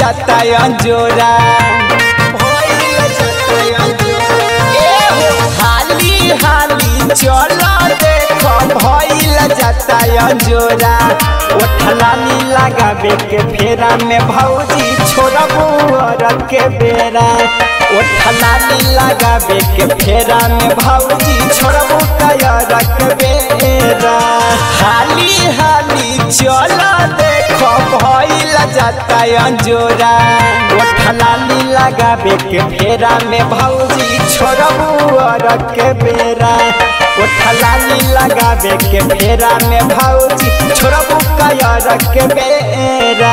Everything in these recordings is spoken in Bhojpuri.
जाता अंजोरा भइल जाता अंजोरा ए हो हाली हाली चलो देखो भइल जाता अंजोरा ओठलानी लगाबे के फेरा में भौजी छोड़बू औरत के बेरा ओठलानी लगाबे के फेरा में भौजी छोड़बू औरत के बेरा हाली हाली चलो देखो भइल जाता अंजोरा ओठलानी लगाबे के फेरा में भौजी छोड़बू औरत के बेरा ओठलानी लगाबे के फेरा में भौजी छोड़बू कयर के बेरा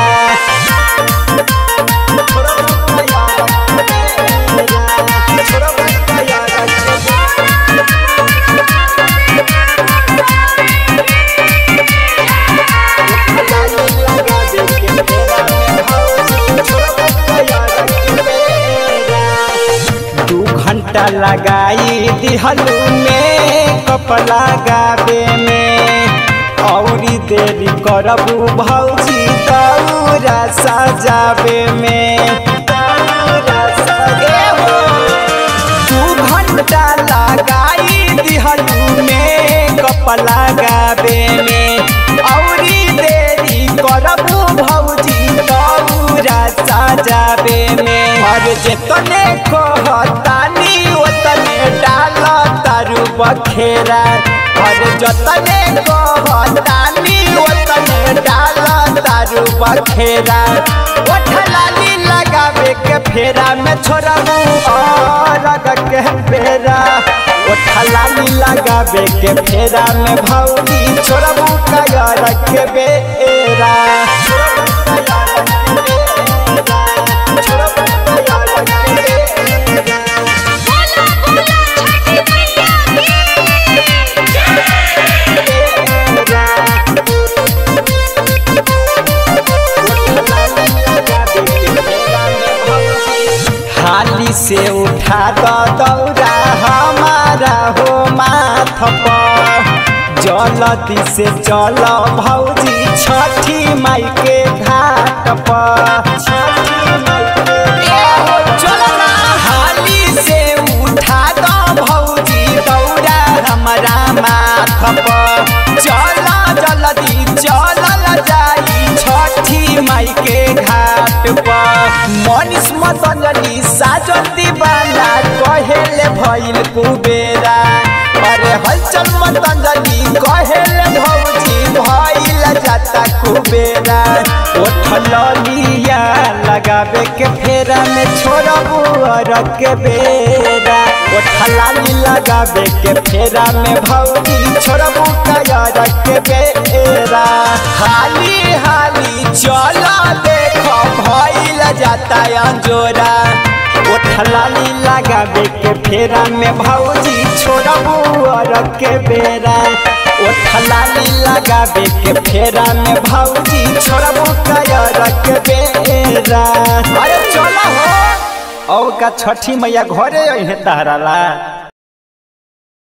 छोड़बू कयर के बेरा, छोड़बू कयर के ओठलानी लगाबे के फेरा में भौजी छोड़बू कयर के बेरा दू घंटा लगाई दिहलू में कप लगाबे में औरी देरी करबू भौजी दौरा सजाबे में दौरा सजे हो दू घंटा लगाई दिहलू में कप लगाबे में औरी देरी करबू भौजी दौरा सजाबे में और जेतने कहतानी ओतने डाल तारू बखेरा और जतने कहतानी ओतने डाल तारू बखेरा ओठलाली लगावे के फेरा में छोड़बू और के फेरा ओठलाली लगावे के फेरा में भौजी छोड़बू कयर के बेरा छोड़बू कयर के बेरा बोला बोला छठी मैया हाली से उठा दो दौरा हमारा हो माथ पर जलती से चल भौजी छठी माई के घाट पर छठी माई के चलो ना हाली से उठा दो भौजी दौरा हमारा माथ पर चल जल्दी चल जाई छठी माई के घाट पर मनीष मतंजलि साजन दीवाना कहेले भइल कुबेरा अरे हलचल मतंजलि कहेले भौजी भइल जाता कुबेरा ओठलिया लगावे के फेरा में छोड़बू और के बेरा ओठलाली लगावे के फेरा में भौजी छोड़बू कयर के बेरा हाली हाली चलो देखो भइल जाता अंजोरा ओठलाली लगावे के फेरा में भौजी छोड़बू और के बेरा ओठलाली लगावे के फेरा में भौजी छोड़बू कयर के बेरा अरे चलो हो औ का छठी मैया घरे अहे तहरा ला